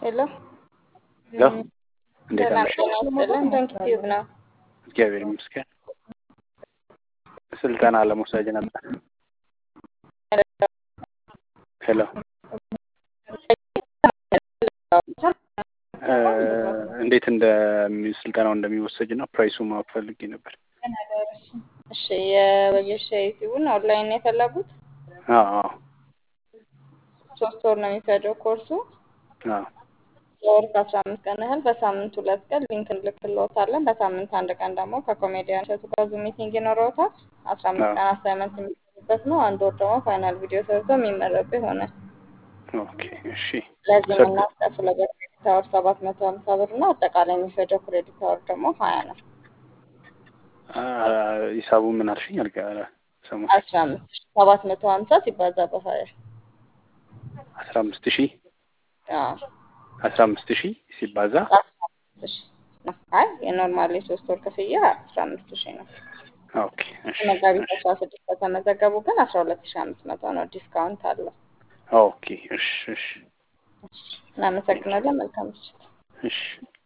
ሄሎ ሄሎ እንዴት ሰላም አመሻችሁ? ጤና ይስጥልን። ዶንኪ ቲዩብ ነው። እግዚአብሔር ይመስገን። ስልጠና ለመውሰድ ነበር። ሄሎ እ እንዴት እንደሚ ስልጠናው እንደሚወሰድ እና ፕራይሱ ማወቅ ፈልጌ ነበር። እሺ የወጌሻ ዩቲዩብን ኦንላይን ነው የፈለጉት? አዎ አዎ ሶስት ወር ነው የሚፈጀው ኮርሱ። አዎ በወር ከአስራ አምስት ቀን ያህል በሳምንት ሁለት ቀን ሊንክ እንልክልዎታለን። በሳምንት አንድ ቀን ደግሞ ከኮሜዲያን እሸቱ ጋር ዙም ሚቲንግ ይኖረዎታል። አስራ አምስት ቀን አሳይመንት የሚሰሩበት ነው። አንድ ወር ደግሞ ፋይናል ቪዲዮ ሰርተው የሚመረቁ ይሆናል። ኦኬ እሺ ለዚህ ሰርግ- የምናስከፍለው በክሬዲት አወር ሰባት መቶ ሀምሳ ብር ነው። አጠቃላይ የሚፈጀው ክሬዲት አወር ደግሞ ሀያ ነው። አ ሂሳቡ ምን አልሽኝ? አልጋ ሰሞኑን አስራ አምስት ሺህ ሰባት መቶ ሀምሳ ሲባዛ በሀያ አስራ አምስት ሺህ አዎ አስራ አምስት ሺህ ሲባዛ አስራ አምስት ሺህ ነው። አይ የኖርማል የሶስት ወር ክፍያ አስራ አምስት ሺህ ነው። ኦኬ እሺ መጋቢት አስራ ስድስት ከተመዘገቡ ግን አስራ ሁለት ሺህ አምስት መቶ ነው። ዲስካውንት አለው። ኦኬ እሺ እሺ እናመሰግናለን። መልካም ምሽት። እሺ